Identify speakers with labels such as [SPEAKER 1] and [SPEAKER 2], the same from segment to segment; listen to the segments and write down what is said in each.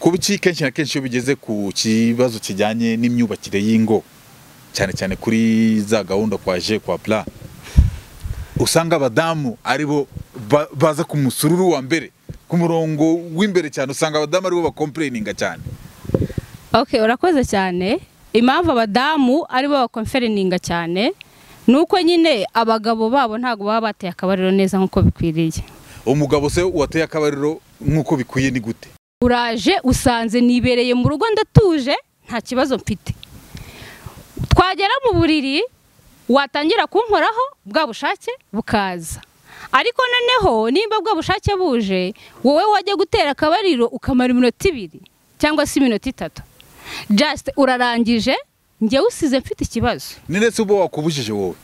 [SPEAKER 1] kuba iki kenshi na kenshi iyo bigeze ku kibazo kijyanye n'imyubakire y'ingo cyane cyane kuri za gahunda kwa je kwa pla usanga abadamu ari bo ba- baza ku musururu wa mbere ku murongo w'imbere cyane usanga abadamu ari bo bakomplaininga cyane
[SPEAKER 2] Okay, urakoze cyane. Impamvu abadamu ari bo bakonferininga cyane nuko nyine abagabo babo ntago baba bateye akabariro neza nk'uko bikwiriye.
[SPEAKER 1] umugabo se wateye akabariro nk'uko bikwiye ni gute
[SPEAKER 2] Uraje usanze nibereye mu rugo ndatuje nta kibazo mfite. Twagera mu buriri watangira kunkoraho bwa bushake bukaza. Ariko noneho nimba bwa bushake buje wowe wajya gutera akabariro ukamara iminota ibiri cyangwa se iminota itatu. Just urarangije njyewe usize mfite ikibazo.
[SPEAKER 1] ni ndetse uba wakubujije wowe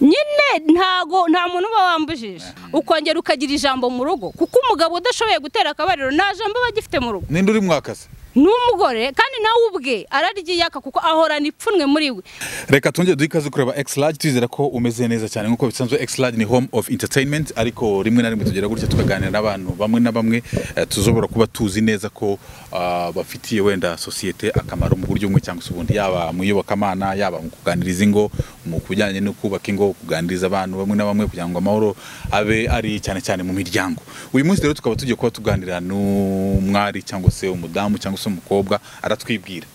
[SPEAKER 2] nyine ntago nta muntu uba wambujije ukongera ukagira ijambo mu rugo kuko umugabo udashoboye gutera akabariro nta jambo aba agifite mu rugo
[SPEAKER 1] ninde uri mwakaze
[SPEAKER 2] ni umugore kandi nawe ubwe ararya iyaka kuko ahorana ipfunwe muri we
[SPEAKER 1] reka twongere duhe ikaze kureba exlage twizera ko umeze neza cyane nk'uko bisanzwe exlage ni home of entertainment ariko rimwe na rimwe tugera gutya tukaganira n'abantu bamwe na bamwe eh, tuzobora kuba tuzi neza ko ah, bafitiye wenda sosiyete akamaro mu buryo bumwe cyangwa se ubundi yaba mu iyobokamana yaba mu kuganiriza ingo mu kubijyanye no kubaka ingo kuganiriza abantu bamwe na bamwe kugira ngo amahoro abe ari cyane cyane mu miryango uyu munsi rero tukaba tugiye kuba tuganira n'umwari cyangwa se umudamu cyangwa se umukobwa aratwibwira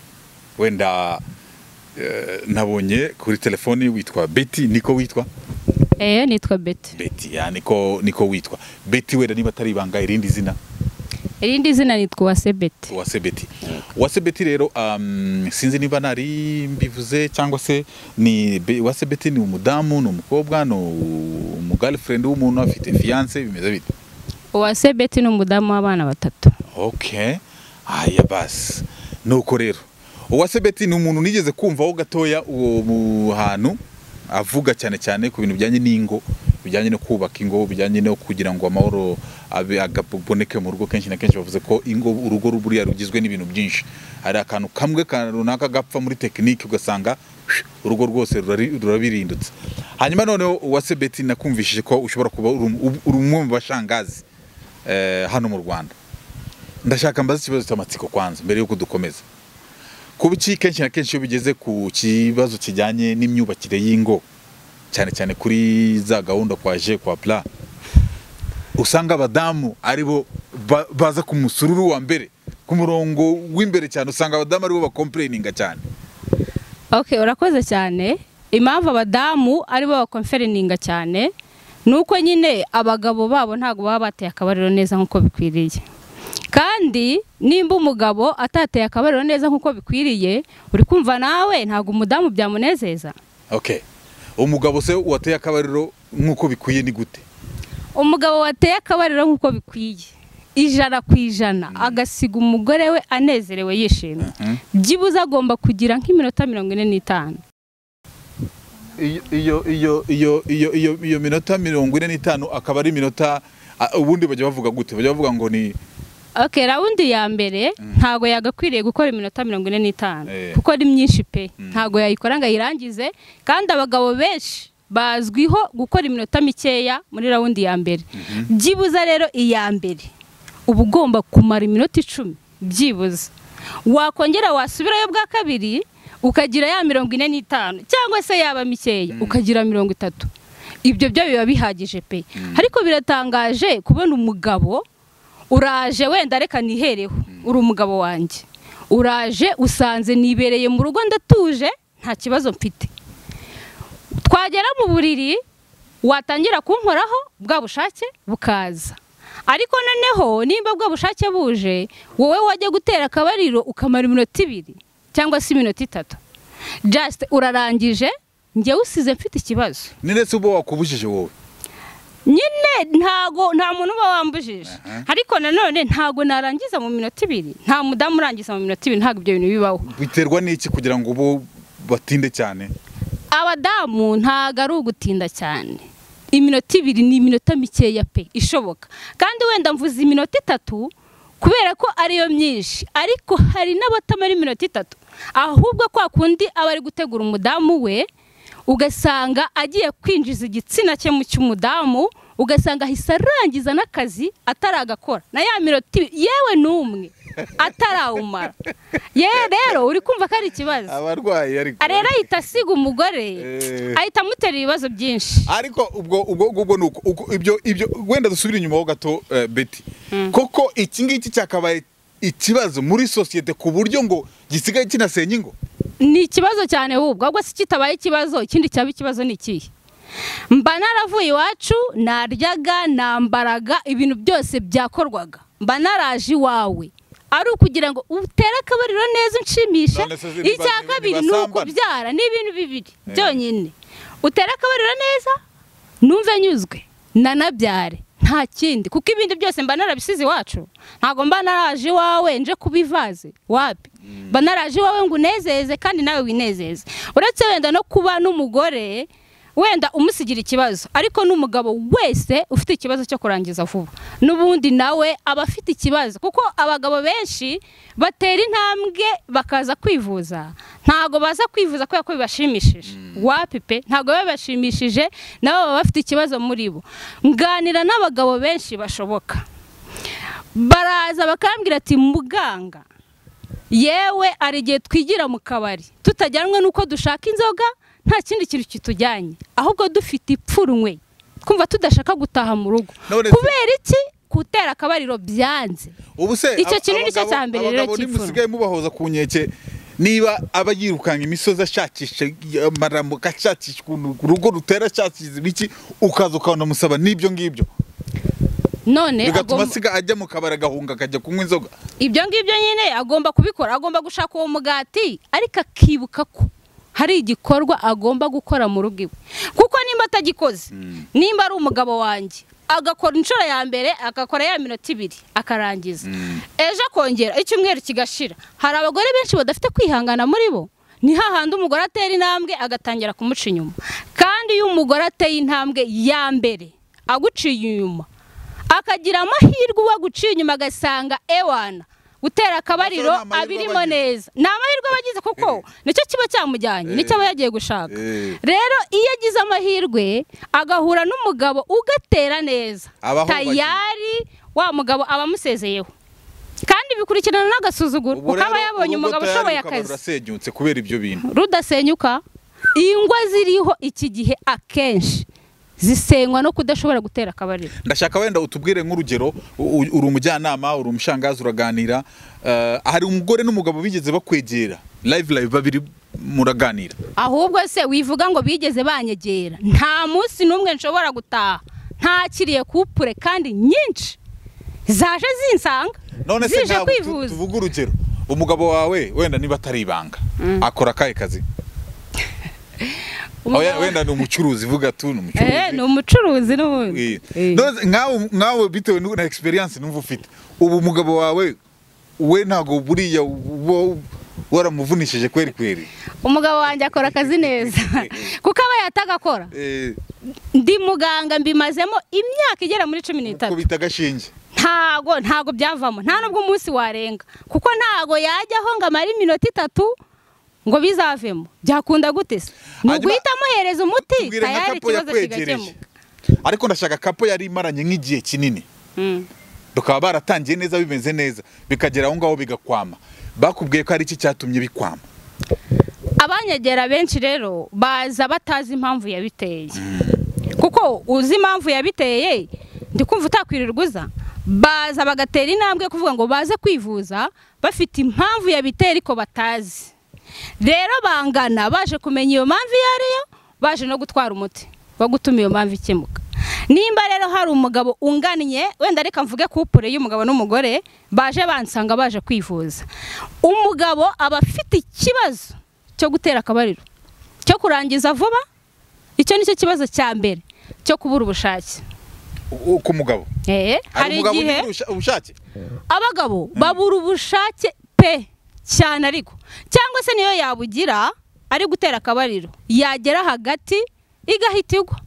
[SPEAKER 1] wenda Eh, nabonye kuri telefoni witwa beti niko witwa
[SPEAKER 2] eee nitwa beti
[SPEAKER 1] beti ya niko niko witwa beti wenda niba atari ibanga irindi zina
[SPEAKER 2] irindi zina nitwa uwase beti
[SPEAKER 1] uwase beti uwase beti rero um, sinzi niba nari mbivuze cyangwa se ni Be- uwase beti ni umudamu ni umukobwa ni umugirlfriend w'umuntu afite fiance bimeze bite
[SPEAKER 2] uwase beti ni umudamu w'abana batatu
[SPEAKER 1] okay haya basi nuko rero uwase beti ni umuntu nigeze kumvaho gatoya uwo mu hantu avuga cyane cyane ku bintu bijyanye n'ingo bijyanye no kubaka ingo bijyanye no kugira ngo amahoro abe agaboneke mu rugo kenshi na kenshi bavuze ko ingo urugo buriya rugizwe n'ibintu byinshi hari akantu kamwe ka runaka gapfa muri tekinike ugasanga urugo rwose rurari- rurabirindutse hanyuma noneho uwase beti nakumvishije ko ushobora kuba uri um- uri umwe mu bashangazi eh, hano mu rwanda ndashaka mbaze ikibazo cy'amatsiko kwanza mbere yuko dukomeza kuba iki kenshi na kenshi iyo bigeze ku kibazo kijyanye n'imyubakire y'ingo cyane cyane kuri za gahunda kwa je kwa pla usanga abadamu ari bo ba- baza ku musururu wa mbere ku murongo w'imbere cyane usanga abadamu ari bo bakomplaininga cyane
[SPEAKER 2] Okay, urakoze cyane. Impamvu abadamu ari bo bakonferininga cyane nuko nyine abagabo babo ntago baba bateye akabariro neza nk'uko bikwiriye. Kandi nimba umugabo atateye akabariro neza nk'uko bikwiriye, uri kumva nawe ntago umudamu byamunezeza.
[SPEAKER 1] okay umugabo se wateye akabariro nk'uko bikwiye ni gute
[SPEAKER 2] Umugabo wateye akabariro nk'uko bikwiye ijana ku ijana agasiga umugore we anezerewe yishimye
[SPEAKER 1] Mhm.
[SPEAKER 2] byibuze agomba kugira nk'iminota mirongo ine n'itanu
[SPEAKER 1] iyo iyo iyo iyo iyo iyo iyo minota mirongo ine n'itanu akaba ari iminota ah, ubundi bajya bavuga gute bajya bavuga ngo ni
[SPEAKER 2] ok rawundi ya mbere ntago yagakwiriye gukora iminota mirongo ine n'itanu
[SPEAKER 1] Eh.
[SPEAKER 2] kuko ari myinshi pe ntago yayikora ngo ayirangize kandi abagabo benshi bazwiho gukora iminota mikeya muri rawundi ya mbere byibuze rero iya mbere uba ugomba kumara iminota icumi byibuze wakongera wasubirayo bwa kabiri ukagira ya mirongo ine n'itanu cyangwa se yaba mikeya ukagira mirongo itatu ibyo byo biba bihagije pe ariko biratangaje kubona umugabo uraje wenda reka nihereho uri umugabo wanjye uraje usanze nibereye mu rugo ndatuje nta kibazo mfite twagera mu buriri watangira kunkoraho bwa bushake bukaza ariko noneho nimba bwa bushake buje wowe wajya gutera akabariro ukamara iminota ibiri cyangwa se iminota itatu just urarangije njyewe usize mfite ikibazo
[SPEAKER 1] ni ndetse uba wakubujije wowe
[SPEAKER 2] nyine ntago nta muntu uba wambujije ariko nanone ntago narangiza mu minota ibiri nta mudamu urangiza mu minota ibiri ntabwo ibyo bintu bibaho
[SPEAKER 1] biterwa n'iki kugira ngo bo batinde cyane
[SPEAKER 2] abadamu ntago ari ugutinda cyane iminota ibiri ni iminota mikeya pe ishoboka kandi wenda mvuze iminota itatu kubera ko ariyo myinshi ariko hari n'abatamara iminota itatu ahubwo kwa kundi aba ari gutegura umudamu we ugasanga agiye kwinjiza igitsina cye mu cy'umudamu ugasanga ahise arangiza n'akazi ataragakora na ya minota ibiri yewe n'umwe atarawumara ye rero uri kumva ko ari ikibazo
[SPEAKER 1] abarwayi ariko
[SPEAKER 2] rero ahita asiga umugore
[SPEAKER 1] Eh.
[SPEAKER 2] ahita amutera ibibazo byinshi
[SPEAKER 1] ariko ubwo ubwo ubwo ni uko uko- ibyo ibyo wenda dusubire inyuma ho gato eh, Betty koko iki ngiki cyakabaye ikibazo muri sosiyete ku buryo ngo gisigaye kinasenya ingo
[SPEAKER 2] ni ikibazo cyane ahubwo ahubwo si kitabaye ikibazo ikindi cyaba ikibazo ni ikihe mba naravuye iwacu naryaga nambaraga ibintu byose byakorwaga mba naraje iwawe ari ukugira ngo utere akabariro neza unshimishe
[SPEAKER 1] None se ziri
[SPEAKER 2] icya
[SPEAKER 1] bazi-
[SPEAKER 2] kabiri ni
[SPEAKER 1] ntibasambana?
[SPEAKER 2] ukubyara ni ibintu bibiri
[SPEAKER 1] Eh.
[SPEAKER 2] byonyine utere akabariro neza numve nyuzwe nanabyare nta kindi kuko ibindi byose mba narabisize iwacu ntabwo mba naraje iwawe nje kubivaze wapi mba naraje iwawe ngo unezeze kandi nawe winezeze uretse wenda no kuba n'umugore wenda umusigira ikibazo ariko n'umugabo wese ufite ikibazo cyo kurangiza vuba n'ubundi nawe aba afite ikibazo kuko abagabo benshi batera intambwe bakaza kwivuza ntabwo baza kwivuza kubera ko bibashimishije wapi pe ntabwo biba bibashimishije nabo baba bafite ikibazo muri bo nganira n'abagabo benshi bashoboka baraza bakambwira ati muganga yewe hari igihe twigira mu kabari tutajyanwe n'uko dushaka inzoga nta kindi kintu kitujyanye ahubwo dufite ipfunwe twumva tudashaka gutaha mu rugo
[SPEAKER 1] None se-
[SPEAKER 2] kubera iki kutera akabariro byanze
[SPEAKER 1] ubu se
[SPEAKER 2] Icyo
[SPEAKER 1] ab-
[SPEAKER 2] kintu nicyo
[SPEAKER 1] abagabo-
[SPEAKER 2] cya mbere rero
[SPEAKER 1] abagabo
[SPEAKER 2] cy'ifuno.
[SPEAKER 1] nimusigaye mubahoza ku nkeke niba aba yirukanga imisozi ashakisha amarambo ashakisha ukuntu urugo rutera ashakisha ibiki ukaza ukanamusaba n'ibyo ngibyo
[SPEAKER 2] none
[SPEAKER 1] bigatuma
[SPEAKER 2] agomba-
[SPEAKER 1] asiga ajya mu kabari agahunga akajya kunywa inzoga
[SPEAKER 2] ibyo ngibyo nyine agomba kubikora agomba gushaka uwo mugati ariko akibuka ko hari igikorwa agomba gukora mu rugo iwe kuko nimba atagikoze nimba ari umugabo wanjye agakora inshuro ya mbere agakora ya minota ibiri akarangiza ejo akongera icyumweru kigashira hari abagore benshi badafite kwihangana muri bo ni hahandi umugore atera intambwe agatangira kumuca inyuma kandi iyo umugore ateye intambwe ya mbere aguciye inyuma akagira amahirwe uwo guciye inyuma agasanga ewana gutera akabariro
[SPEAKER 1] Nasa n'amahirwe
[SPEAKER 2] abirimo
[SPEAKER 1] abagize.
[SPEAKER 2] neza ni amahirwe aba agize kuko nicyo kiba cyamujyanye nicyo aba yagiye gushaka
[SPEAKER 1] Eh.
[SPEAKER 2] rero iyo agize amahirwe agahura n'umugabo ugatera neza
[SPEAKER 1] Abaho
[SPEAKER 2] tayari wa mugabo aba amusezeyeho kandi bikurikirana n'agasuzuguro
[SPEAKER 1] Ubu
[SPEAKER 2] kuko aba
[SPEAKER 1] rero
[SPEAKER 2] yabonye
[SPEAKER 1] urugo
[SPEAKER 2] umugabo
[SPEAKER 1] tayari
[SPEAKER 2] ushoboye
[SPEAKER 1] rukaba
[SPEAKER 2] akazi
[SPEAKER 1] rurasenyutse kubera ibyo bintu
[SPEAKER 2] rudasenyuka ingwa ziriho iki gihe akenshi zisenywa no kudashobora gutera akabariro
[SPEAKER 1] ndashaka wenda utubwire nk'urugero u- u- uri umujyanama uri umushangazi uraganira eh, hari umugore n'umugabo bigeze bakwegera live live babiri muraganira
[SPEAKER 2] ahubwo se wivuga ngo bigeze banyegera nta munsi n'umwe nshobora gutaha ntakiriye kupure kandi nyinshi zaje zinsanga
[SPEAKER 1] none se
[SPEAKER 2] zije
[SPEAKER 1] ntabwo tu-
[SPEAKER 2] kwivuza
[SPEAKER 1] tuvuge urugero umugabo wawe wenda niba atari ibanga akora akahe kazi Oya,
[SPEAKER 2] Umugabo-
[SPEAKER 1] wenda ni umucuruzi vuga tu ni
[SPEAKER 2] Eh,
[SPEAKER 1] umucuruzi
[SPEAKER 2] ni umucuruzi n'ubundi
[SPEAKER 1] Eh,
[SPEAKER 2] Eh.
[SPEAKER 1] none se nkawe- nkawe bitewe nu- na experience numva ufite ubu umugabo wawe we ntabwo buriya uba waramuvunishije kweri kweri
[SPEAKER 2] umugabo wanjye akora akazi neza kuko aba yatagakora
[SPEAKER 1] Eh,
[SPEAKER 2] ndi muganga mbimazemo imyaka igera muri cumi n'itatu
[SPEAKER 1] ko bita agashinge
[SPEAKER 2] ntago ntago byavamo nta nubwo umunsi warenga kuko ntago yajyaho ngo amare iminota itatu ngo bizavemo byakunda gute se ni
[SPEAKER 1] Hanyuma-
[SPEAKER 2] uguhita amuhereza umuti
[SPEAKER 1] tubwire nka
[SPEAKER 2] tayari
[SPEAKER 1] kapo
[SPEAKER 2] ikibazo
[SPEAKER 1] yakwegereje
[SPEAKER 2] kigakemuka
[SPEAKER 1] ariko ndashaka kapo yari imaranye nk'igihe kinini
[SPEAKER 2] Mm.
[SPEAKER 1] bakaba baratangiye neza bimeze neza bikagera aho ngaho bigakwama bakubwiye ko hari iki cyatumye bikwama
[SPEAKER 2] abanyegera benshi rero baza batazi impamvu yabiteye kuko uzi impamvu yabiteye ndi kumva utakwirirwa uza baza bagatera intambwe kuvuga ngo baze kwivuza bafite impamvu yabiteye ariko batazi rero bangana baje kumenya iyo mpamvu iyo ariyo baje no gutwara umuti wo gutuma iyo mpamvu ikemuka nimba rero hari umugabo ungannye wenda reka mvuge kupure y'umugabo n'umugore baje bansanga baje kwivuza umugabo aba afite ikibazo cyo gutera akabariro cyo kurangiza vuba icyo nicyo kibazo cya mbere cyo kubura ubushake
[SPEAKER 1] U- ku mugabo
[SPEAKER 2] Eh, hari
[SPEAKER 1] hari umugabo
[SPEAKER 2] igihe
[SPEAKER 1] ugira ubusha- ubushake
[SPEAKER 2] abagabo babura ubushake pe cyane ariko cyangwa se niyo yabugira ari gutera akabariro yagera hagati igahita igwa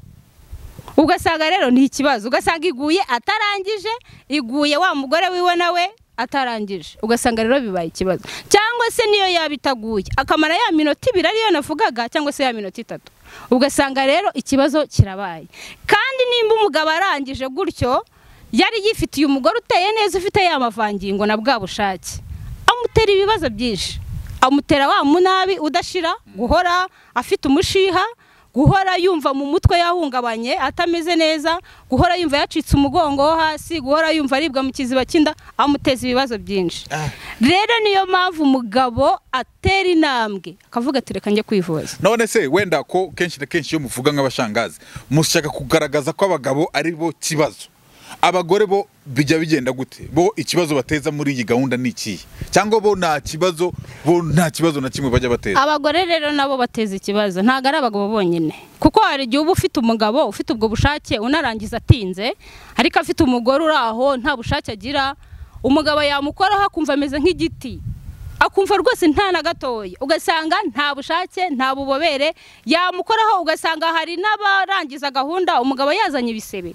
[SPEAKER 2] ugasanga rero ni ikibazo ugasanga iguye atarangije iguye wa mugore wiwe nawe atarangije ugasanga rero bibaye ikibazo cyangwa se niyo yaba itaguye akamara ya minota ibiri ariyo navugaga cyangwa se ya minota itatu ugasanga rero ikibazo kirabaye kandi nimba umugabo arangije gutyo yari yifitiye umugore uteye neza ufite ya mavangingo na bwa bushake amutera ibibazo byinshi amutera wa munabi udashira guhora afite umushiha guhora yumva mu mutwe yahungabanye atameze neza guhora yumva yacitse umugongo wo hasi guhora yumva aribwa mu kiziba cy'inda amuteza ibibazo byinshi
[SPEAKER 1] Ah.
[SPEAKER 2] rero niyo mpamvu umugabo atera intambwe akavuga ati reka njye kwivuza
[SPEAKER 1] none se wenda ko kenshi na kenshi iyo muvuga nk'abashangazi mushaka kugaragaza ko abagabo ari bo kibazo abagore bo bijya bigenda gute bo ikibazo bateza muri iyi gahunda ni ikihe cyangwa bo nta kibazo bo nta kibazo na kimwe bajya bateza
[SPEAKER 2] abagore rero nabo bateza ikibazo ntabwo ari abagabo bonyine kuko hari igihe uba ufite umugabo ufite ubwo bushake unarangiza atinze ariko afite umugore uri aho nta bushake agira umugabo yamukoraho akumva ameze nk'igiti akumva rwose nta na gatoya ugasanga nta bushake nta bubobere yamukoraho ugasanga hari n'abarangiza gahunda umugabo yazanye ibisebe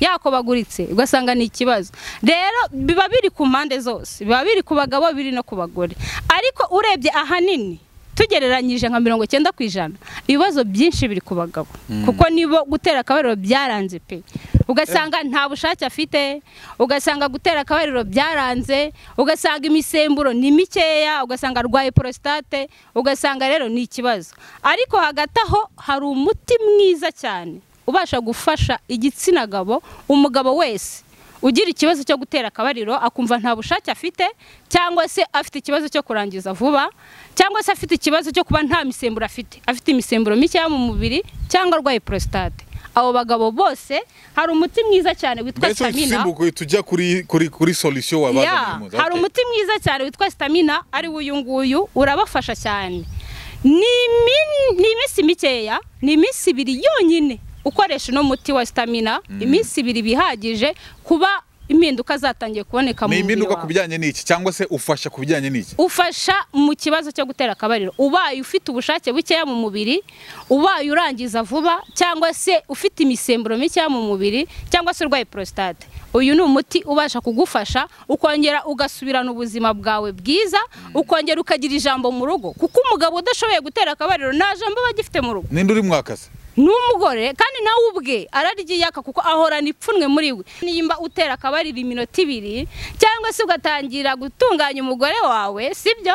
[SPEAKER 2] yakobaguritse ugasanga ni ikibazo rero biba biri ku mpande zose biba biri ku bagabo biri no ku bagore ariko urebye ahanini tugereranyije nka mirongo icyenda ku ijana ibibazo byinshi biri ku bagabo kuko nibo gutera akabariro byaranze pe ugasanga nta bushake afite ugasanga gutera akabariro byaranze ugasanga imisemburo ni mikeya ugasanga arwaye porositate ugasanga rero ni ikibazo ariko hagati aho hari umuti mwiza cyane ubasha gufasha igitsina gabo umugabo wese ugira ikibazo cyo gutera akabariro akumva nta bushake afite cyangwa se afite ikibazo cyo kurangiza vuba cyangwa se afite ikibazo cyo kuba nta misemburo afite afite imisemburo mikeya mu mubiri cyangwa arwaye prostate abo bagabo bose hari umuti mwiza cyane witwa
[SPEAKER 1] mbese
[SPEAKER 2] stamina
[SPEAKER 1] simbuko tujya kuri kuri kuri solution
[SPEAKER 2] ya
[SPEAKER 1] wabazanye
[SPEAKER 2] hari umuti mwiza cyane witwa sitamina ari wo uyu nguyu urabafasha cyane ni imin- ni iminsi mikeya ni iminsi ibiri yonyine ukoresha uno muti wa sitamina iminsi ibiri iba ihagije kuba impinduka zatangiye kuboneka mu
[SPEAKER 1] ni
[SPEAKER 2] mubiri
[SPEAKER 1] impinduka ku
[SPEAKER 2] wawe
[SPEAKER 1] bijyanye n'iki cyangwa se ufasha ku bijyanye n'iki
[SPEAKER 2] ufasha mu kibazo cyo gutera akabariro ubaye ufite ubushake bukeya mu mubiri ubaye urangiza vuba cyangwa se ufite imisemburo mikeya mu mubiri cyangwa se urwaye prostate uyu ni umuti ubasha kugufasha ukongera ugasubirana ubuzima bwawe bwiza ukongera ukagira ijambo mu rugo kuko umugabo udashoboye gutera akabariro nta jambo aba agifite mu rugo
[SPEAKER 1] ninde uri mwakazi
[SPEAKER 2] n'umugore kandi nawe ubwe araryiyaka kuko ahorana ipfunwe muri we nimba utera akabariro iminota ibiri cyangwa se ugatangira gutunganya umugore wawe sibyo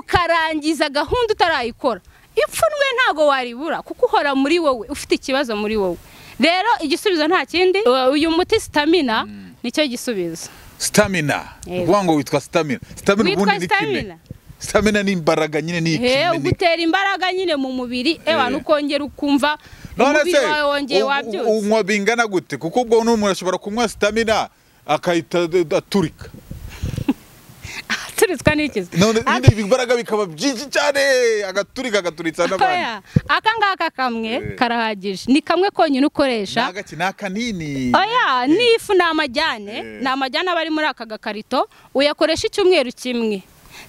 [SPEAKER 2] ukarangiza gahunda utarayikora ipfunwe ntabwo waribura kuko uhora muri wowe ufite ikibazo muri wowe rero igisubizo nta kindi uyu muti sitamina nicyo gisubizo
[SPEAKER 1] stamina
[SPEAKER 2] Yego.
[SPEAKER 1] uvuga ngo witwa stamina stamina
[SPEAKER 2] Witwa
[SPEAKER 1] ubundi ni kimwe
[SPEAKER 2] stamina.
[SPEAKER 1] stamina ni imbaraga nyine ni
[SPEAKER 2] Eh,
[SPEAKER 1] ikime ni
[SPEAKER 2] ugutera imbaraga nyine mu mubiri ewa ukongera ukumva
[SPEAKER 1] none
[SPEAKER 2] umubiri
[SPEAKER 1] se
[SPEAKER 2] wawe wongeye
[SPEAKER 1] u- u-
[SPEAKER 2] wabyutse
[SPEAKER 1] unywa bingana gute kuko ubwo n'umuntu ashobora kunywa stamina akahita ad- ad- aturika
[SPEAKER 2] turitswa n'ikizu
[SPEAKER 1] none ibindi imbaraga bikaba byinshi cyane agaturika agaturitsa n'abandi
[SPEAKER 2] Oya, aka ngaka kamwe
[SPEAKER 1] Eh.
[SPEAKER 2] karahagije ni kamwe konyine ukoresha
[SPEAKER 1] nagaki ni akanini
[SPEAKER 2] oya n'ifu ni amajyane
[SPEAKER 1] Eh.
[SPEAKER 2] ni amajyane aba ari muri aka gakarito uyakoresha icyumweru kimwe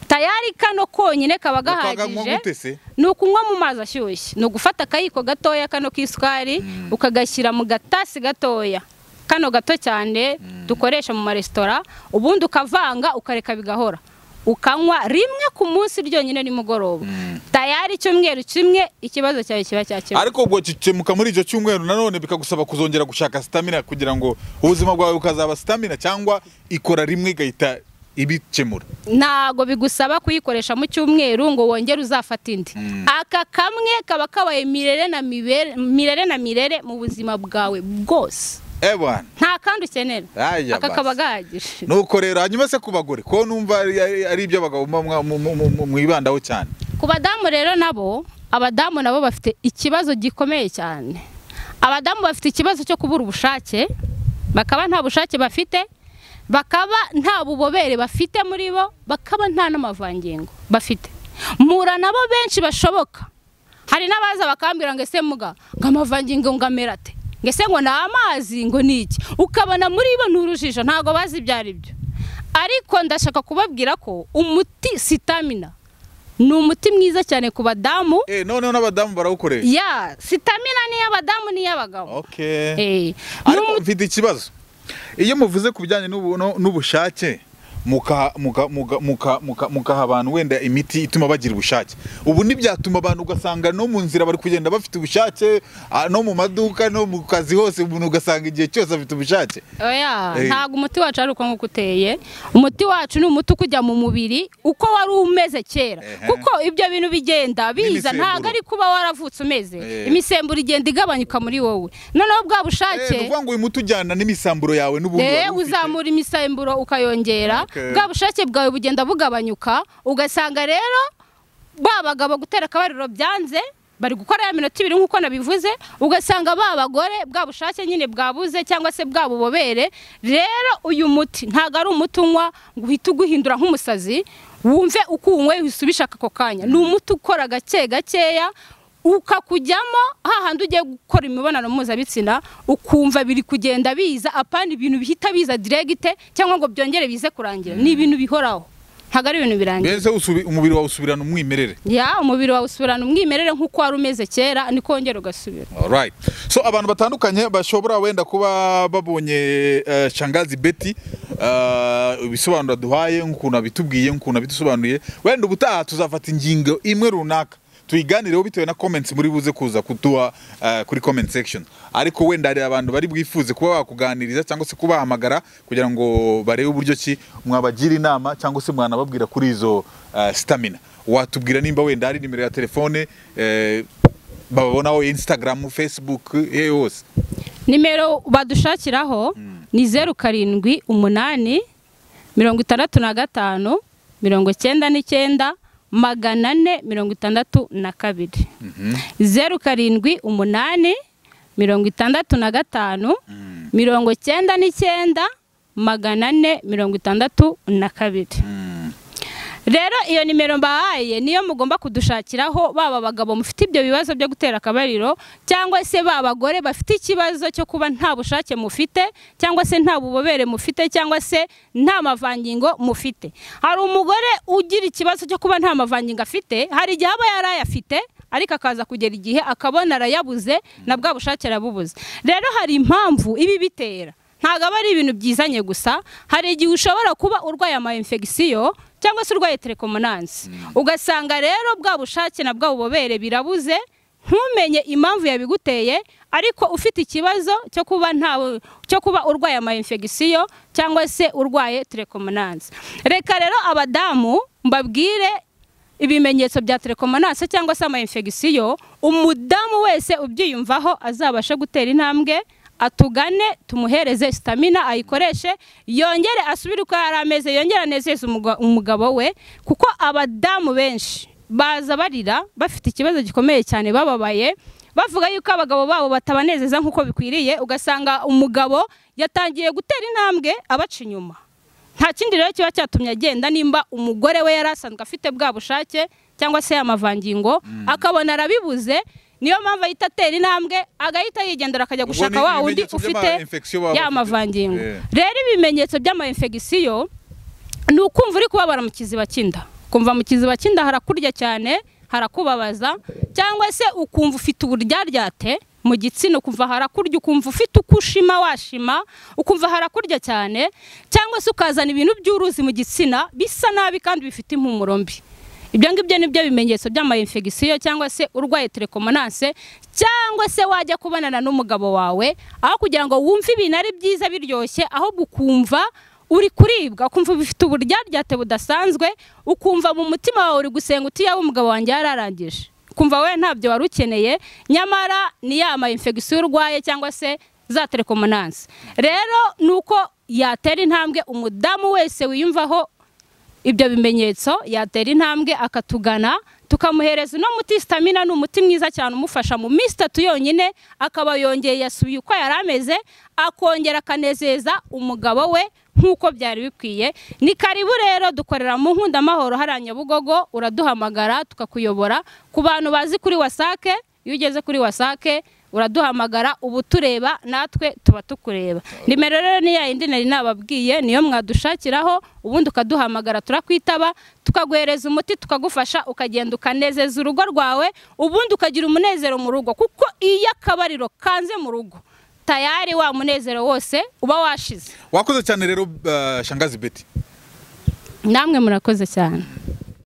[SPEAKER 2] tayari kano konyine kaba
[SPEAKER 1] Bakaganywa gute
[SPEAKER 2] gahagije
[SPEAKER 1] se?
[SPEAKER 2] ni ukunywa mu mazi ashyushye ni ugufata akayiko gatoya kano k'isukari ukagashyira mu gatasi gatoya kano gato cyane dukoresha mu maresitora ubundi ukavanga ukareka bigahora ukanywa rimwe ku munsi ryonyine nimugoroba tayari icyumweru kimwe ikibazo cyawe kiba cyakemuwe
[SPEAKER 1] ariko ubwo gikemuka muri icyo cyumweru nanone bikagusaba kuzongera gushaka stamina kugira ngo ubuzima bwawe bukazaba stamina cyangwa ikora rimwe igahita ibikemura
[SPEAKER 2] ntago bigusaba kuyikoresha mu cyumweru ngo wongere uzafate indi aka kamwe kaba kabaye mirere na mibere mirere na mirere mu buzima bwawe bwose
[SPEAKER 1] ebana
[SPEAKER 2] nta kandi ukenera
[SPEAKER 1] Aya
[SPEAKER 2] aka
[SPEAKER 1] basi.
[SPEAKER 2] kaba gahagije
[SPEAKER 1] nuko rero hanyuma se ku bagore ko numva ari- ari ari ibyo abagabo muba mwa- mu- mu- mu- mwibandaho cyane
[SPEAKER 2] ku badamu rero nabo abadamu nabo bafite ikibazo gikomeye cyane abadamu bafite ikibazo cyo kubura ubushake bakaba nta bushake bafite bakaba nta bubobere bafite muri bo bakaba nta n'amavangingo bafite mura nabo benshi bashoboka hari n'abaza bakambwira ngo ese muga ngo amavangingo ngo amera ate ngo ese ngo ni amazi ngo ni iki ukabona muri bo n'urujijo ntabwo bazi ibyo ari byo ariko ndashaka kubabwira ko umuti sitamina ni umuti mwiza cyane ku badamu
[SPEAKER 1] eh noneho n'abadamu barawukoresha
[SPEAKER 2] ya sitamina ni iy'abadamu ni iy'abagabo
[SPEAKER 1] okay
[SPEAKER 2] Eh, ni
[SPEAKER 1] ariko
[SPEAKER 2] umu-
[SPEAKER 1] mfite ikibazo iyo muvuze ku bijyanye n'ubu- no- n'ubushake muka- muka- muka- muka- muka- mukaha abantu wenda imiti ituma bagira ubushake ubu ntibyatuma abantu ugasanga no mu nzira bari kugenda bafite ubushake ah, no mu maduka no mu kazi hose umuntu ugasanga igihe cyose afite ubushake
[SPEAKER 2] oya
[SPEAKER 1] Eh.
[SPEAKER 2] ntabwo umuti wacu ari uko nk'uko uteye umuti wacu ni umuti ukujya mu mubiri uko wari umeze kera
[SPEAKER 1] Ehe.
[SPEAKER 2] kuko ibyo bintu bigenda biza
[SPEAKER 1] N'imisemburo.
[SPEAKER 2] ntabwo ari kuba waravutse umeze
[SPEAKER 1] Eh.
[SPEAKER 2] imisemburo igenda igabanyuka muri wowe noneho bwa bushake
[SPEAKER 1] Eh, ni ukuvuga ngo uyu muti ujyana n'imisamburo yawe n'ubundi
[SPEAKER 2] Eh,
[SPEAKER 1] wari ufite.
[SPEAKER 2] uzamura imisemburo ukayongera
[SPEAKER 1] Okay.
[SPEAKER 2] bwa bushake bwawe bugenda bugabanyuka ugasanga rero ba bagabo gutera akabariro byanze bari gukora ya minota ibiri nk'uko nabivuze ugasanga ba bagore bwa bushake nyine bwabuze cyangwa se bwa bubobere rero uyu muti ntabwo ari umuti unywa ngo uhite uguhindura nk'umusazi wumve uko uwunyweye usubisha ako kanya ni umuti ukora gake gakeya ukakujyamo hahandi ugiye gukora imibonano mpuzabitsina ukumva biri kugenda biza apana ibintu bihita biza diregite cyangwa ngo byongere bize kurangira ni ibintu bihoraho ntabwo ari ibintu birangira
[SPEAKER 1] mbese usubi- umubiri wawe usubirana umwimerere
[SPEAKER 2] ya umubiri wawe usubirana umwimerere nk'uko wari umeze kera niko wongera ugasubira
[SPEAKER 1] Alright. So abantu batandukanye bashobora wenda kuba babonye eh, Shangazi Betty eh, ibisobanuro duhaye nk'ukuntu abitubwiye nk'ukuntu abidusobanuriye wenda ubutaha tuzafata ingingo imwe runaka tuyiganireho bitewe na comments muri buze kuza kuduha eh, kuri comment section ariko wenda hari abantu bari bwifuze kuba bakuganiriza cyangwa se kubahamagara kugira ngo barebe uburyo ki mwabagira inama cyangwa se mwanababwira kuri izo eh, stamina watubwira nimba wenda hari nimero ya telefone eh, bababonaho instagram facebook eh, yose
[SPEAKER 2] nimero badushakiraho ni zeru karindwi umunani mirongo itandatu na gatanu mirongo icyenda n'icyenda magana ane mirongo itandatu na kabiri zeru karindwi umunani mirongo itandatu na gatanu mirongo icyenda n'icyenda magana ane mirongo itandatu na kabiri rero iyo nimero mbahaye niyo mugomba kudushakiraho baba abagabo mufite ibyo bibazo byo gutera akabariro cyangwa se ba bagore bafite ikibazo cyo kuba nta bushake mufite cyangwa se nta bubobere mufite cyangwa se nta mavangingo mufite hari umugore ugira ikibazo cyo kuba nta mavangingo afite hari igihe aba yarayafite ariko akaza kugera igihe akabona arayabuze na bwa bushake arabubuze rero hari impamvu ibi bitera ntabwo aba ari ibintu byizanye gusa hari igihe ushobora kuba urwaye ama infection cyangwa se urwaye telekomunansi ugasanga rero bwa bushake na bwa bubobere birabuze ntumenye impamvu yabiguteye ariko ufite ikibazo cyo kuba nta cyo kuba urwaye ama infection cyangwa se urwaye telekomunansi reka rero abadamu mbabwire ibimenyetso bya telekomanase cyangwa se ama infection umudamu wese ubyiyumvaho azabashe gutera intambwe atugane tumuhereze stamina ayikoreshe yongere asubire uko yari ameze yongere anezeze umuga- umugabo we kuko abadamu benshi baza barira bafite ikibazo gikomeye cyane bababaye bavuga yuko abagabo babo batabanezeza nk'uko bikwiriye ugasanga umugabo yatangiye gutera intambwe abaca inyuma nta kindi rero kiba cyatumye agenda nimba umugore we yari asanzwe afite bwa bushake cyangwa se yamavangingo akabona arabibuze niyo mpamvu ahita atera intambwe agahita yigendera akajya
[SPEAKER 1] Ubwo
[SPEAKER 2] gushaka
[SPEAKER 1] ni
[SPEAKER 2] wa wundi
[SPEAKER 1] ibimenyetso
[SPEAKER 2] ufite
[SPEAKER 1] by'ama-infection baba
[SPEAKER 2] ya
[SPEAKER 1] bafite.
[SPEAKER 2] mavangingo
[SPEAKER 1] Eh.
[SPEAKER 2] rero ibimenyetso by'amainfegisiyo ni ukumva uri kubabara mu kiziba cy'inda ukumva mu kiziba cy'inda harakurya cyane harakubabaza cyangwa se ukumva ufite uburyaryate mu gitsina ukumva harakurya ukumva ufite uko ushima washima ukumva harakurya cyane cyangwa se ukazana ibintu by'uruzi mu gitsina bisa nabi kandi bifite impumuro mbi ibyo ngibyo ni byo bimenyetso by'amayinfegisiyo cyangwa se urwaye telekomananse cyangwa se wajya kubonana n'umugabo wawe aho kugira ngo wumve ibintu ari byiza biryoshye ahubwo ukumva uri kuribwa ukumva bifite uburyaryate budasanzwe ukumva mu mutima wawe uri gusenga uti yaba umugabo wanjye yararangije ukumva we ntabyo wari ukeneye nyamara ni ya ma infection urwaye cyangwa se za telekomananse rero ni uko yatera intambwe umudamu wese wiyumvaho ibyo bimenyetso yatera intambwe akatugana tukamuhereza uno muti sitamina ni umuti mwiza cyane umufasha mu minsi itatu yonyine akaba yongeye yasubiye uko yari ameze akongera akanezeza umugabo we nk'uko byari bikwiye ni karibu rero dukorera mu nkundamahoro hariya nyabugogo uraduhamagara tukakuyobora ku bantu bazi kuri wasake iyo ugeze kuri wasake uraduhamagara ubu tureba natwe tuba tukureba nimero rero ni ya yindi nari nababwiye niyo mwadushakiraho ubundi ukaduhamagara turakwitaba tukaguhereza umuti tukagufasha ukagenda ukanezeza urugo rwawe ubundi ukagira umunezero mu rugo kuko iyo akabariro kanze mu rugo tayari wa munezero wose uba washize
[SPEAKER 1] wakoze cyane rero eh, Shangazi Betty
[SPEAKER 2] namwe murakoze cyane